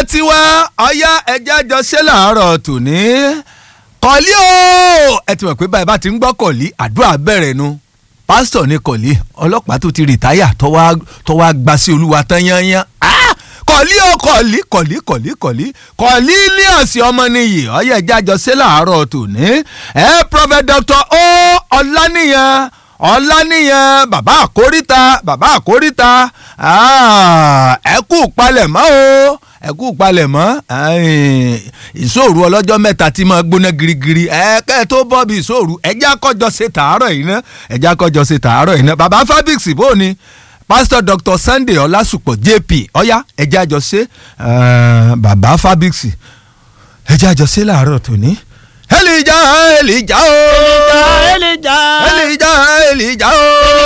tiwa ọyá ẹja jọ ṣe làárọ̀ tòní kọ̀lí o ẹ ti mọ̀ pé báyìí bá ti ń gbọ́ kọ̀lí àdúrà bẹ̀rẹ̀ nu pásítọ̀ ní kọ̀lí ọlọ́pàá tó ti rìtáyà tó wá gba sí olúwa tán yányán kọ̀lí o kọ̀lí kọ̀lí kọ̀lí kọ̀lí kọ̀lí ilé ọ̀sìn ọmọnìyí ọyá ẹja jọ ṣe làárọ̀ tòní ẹ prophet dr o ọláníyàn ọláníyàn bàbá àkóríta bàbá àkóríta ẹ kú palẹ̀mọ́ o ẹ kú palẹ̀mọ́ ìṣòro ọlọ́jọ́ mẹ́ta tí máa gbóná girigiri ẹ kẹ́ ẹ tó bọ́ bí ìṣòro ẹjẹ́ akọ́jọ ṣe tàárọ̀ yìí ná ẹjẹ́ akọ́jọ ṣe tàárọ̀ yìí ná bàbá fabrics bò ní pásítọ̀ dr sunday ọlásùpọ̀ jp ọ̀yá ẹjẹ́ àjọ ṣe bàbá fabrics ẹjẹ́ àjọ ṣe làárọ̀ tòní elija elija o elija elija elija elija o.